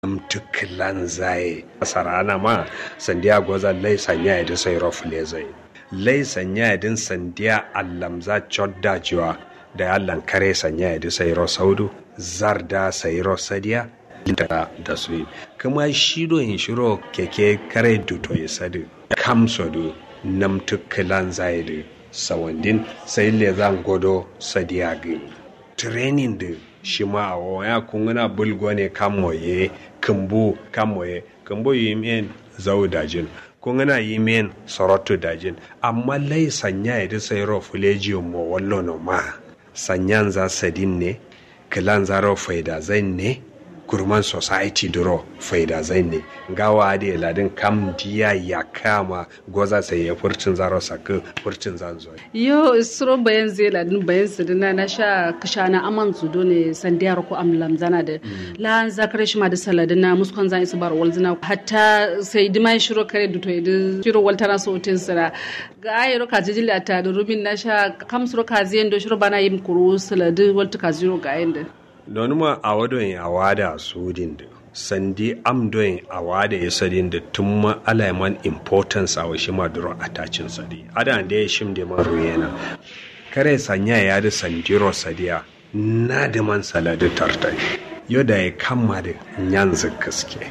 mtuklan zaye sarana ma sandiya goza lai sanya idin sai rofule zai lai sanya idin sandiya allamza chodda jiwa da allan kare sanya idin sai ro saudu zarda sai ro sadiya da da su kuma shiro in shiro keke kare duto ya sadu kamso du nam tuklan zaye du sawandin sai le zan godo sadiya gi training da shi ma a waya kungana bulgo ne kamoye kumbu kamoye kumbu yi men zau dajin kungana yi men sorotu dajin amma lai sanya ya sai ro fuleji mo wallo no ma sanyan za sadin ne kilan za ro faida zai ne kurman society duro faida zai ne gawa da ladin kam diya ya kama goza sai ya furcin zaro saka furcin zan zo yo suro bayan zai ladin bayan sidina na sha kashana aman zudo ne sandiyar ko amlam zana da la zakare shi ma da saladina muskon zan isu bar walzina hatta sai dima shiro kare duto idu shiro waltana so tin sira ga ayro ka jijili ata da rubin na sha kam suro ka ziyan do shiro bana yim kuru saladu waltu ka ziro ga yanda don ma a wadon a wada sudin da sandi amdoyin a wada ya sadin da tun ma alaiman importance a washi maduro a tacin sadi adan da ya shim da man ruyena kare sanya ya da sandiro sadiya na da man saladu tartai yau da ya kama da yanzu gaske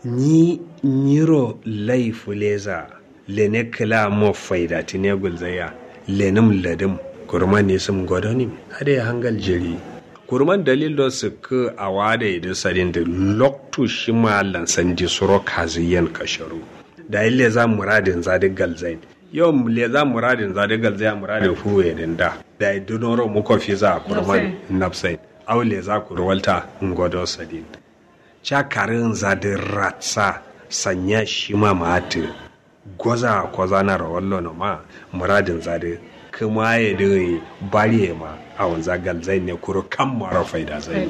ni niro laifu leza lene kila mo faida tine gulzaya lenim ladim kurma ne sun gwadonim hada ya hangal jiri kurman dalil do su ka a wada idan sadin da loktu shi ma lansan di suro kaziyan kasharu da ille za muradin za da galzain yau le za muradin za da galzain muradin huwe din da da idunoro muko fi za kurman nafsain aule za ku ruwalta ngodo sadin chakarin za da ratsa sanya shi ma mati gwaza kwaza na rawallo na ma muradin za da kuma ya dai bari ma a wanza galzai ne kuro kan mara faida zai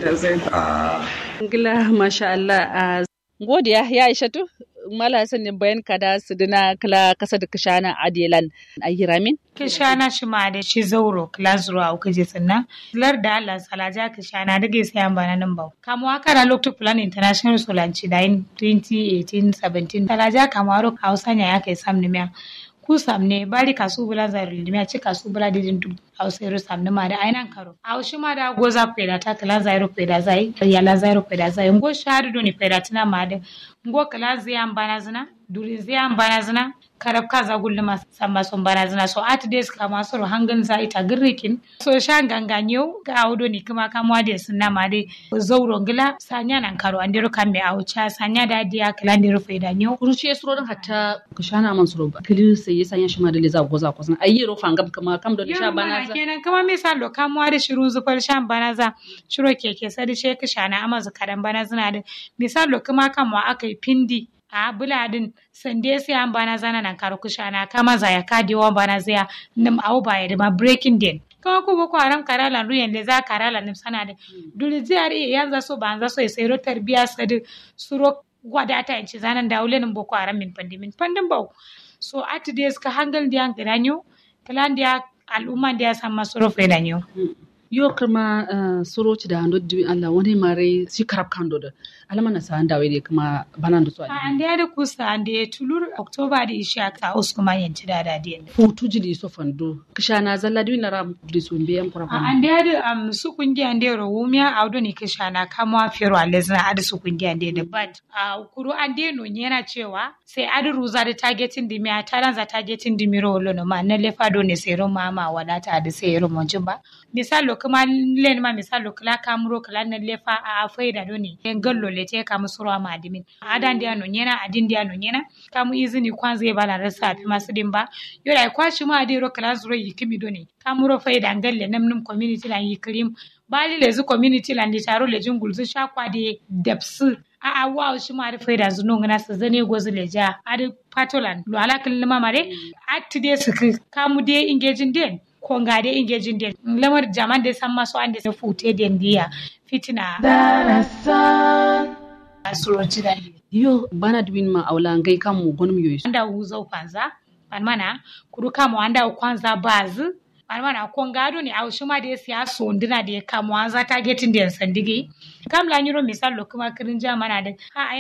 gila masha Allah a godiya ya ishatu mala sanin bayan kada su dina kala kasa da kishana adelan a hiramin kishana shi ma da shi zauro kila zuwa uku je tsinna lar da Allah salaja kishana da gaisa yan bana nan ba kamo aka da lokto plan international solanci da in 2018 17 salaja kamaro hausa ne ya kai sam ne ku samne bari kasu bula zaru limi ci kasu bula didin duk ausairu samne ma da ainan karo a shi ma da goza peda ta kala zairu peda zai yala zairu peda zai ngo shahadu do ni peda tina ma da ngo kala zai ambana zina duri zai ambana zina karab kaza gulluma samba son bana zina so at days kama soro hangan za ita girrikin so sha ganganyo ga audo ni kuma kamwa da sunna ma dai zauro ngila sanya nan karo andiro kamme aucha sanya da dia kala ndiro faida nyo kuruci ya suro hatta kashana man suro ba kili sai ya sanya shi ma da le za goza ko san ayi ro fangam kama kam da sha bana za kenan kama misalo kamwa da shiru zufar shan bana za shiro keke sadi she kashana amazu kadan bana zina da misalo kuma kamwa akai pindi a buladin sande sai an bana zana nan karu kushana kama zaya kadi wa bana zaya nim au ba ya ma breaking den kama ko boko haram karala ruyen da za karala nim sana da duli ziyar yanzu so ba za so ya sayro tarbiya sadi suro wadata yanci zanan da ulenin boko haram min pandimin pandin bau so at days ka hangal diyan gidanyo kalan dia al'umma dia sama suro fedanyo yo kuma uh, soroci da hando dibi Allah wani mare si karab kando da alama na sa handawe ne kuma bana da su a ande da kusa ande tulur oktoba da isha ka us kuma yanci da da diyan futu jili so fando kisha na zalla dibi na ram di so mbe am kura a ande da um, su kungi ande ro wumya audo ni kisha na kama fero alezna ade su kungi ande da but a uh, kuru ande no yana cewa sai adu ruza da targeting dimi a taran za targeting dimi ro lono ma na lefa do ne sai ro mama wadata da sai ro monjin ba misalo kuma len ma misalo kala kamuro kala na lefa a faida doni en gallo le te kamu suro ma adimin adan dia no nyena adin dia no nyena kamu izini kwanza e bala rasa fi masu din ba yoda kwashi ma adiro kala zuro yikimi doni kamuro faida ngalle namnum community lan yikrim bali lezu community lan litaro le jungul zu shakwa de depsu a a wow shi ma rufai da zuno ngana su zane gozu le ja adi patolan lo ala kalma mare atti de su kamu de engaging den ko nga de engaging den lamar jaman de san maso ande se fute den dia fitina darasan asuroci da yo bana dubin ma aula ngai kan mu gonum yoyi anda uzo kwanza mana kuru kama anda kwanza bazu mana ko ngado ni aw shuma de siya sondina de kamwa za ta getin den sandigi kam la nyuro misal lo kuma kirin jamana de ha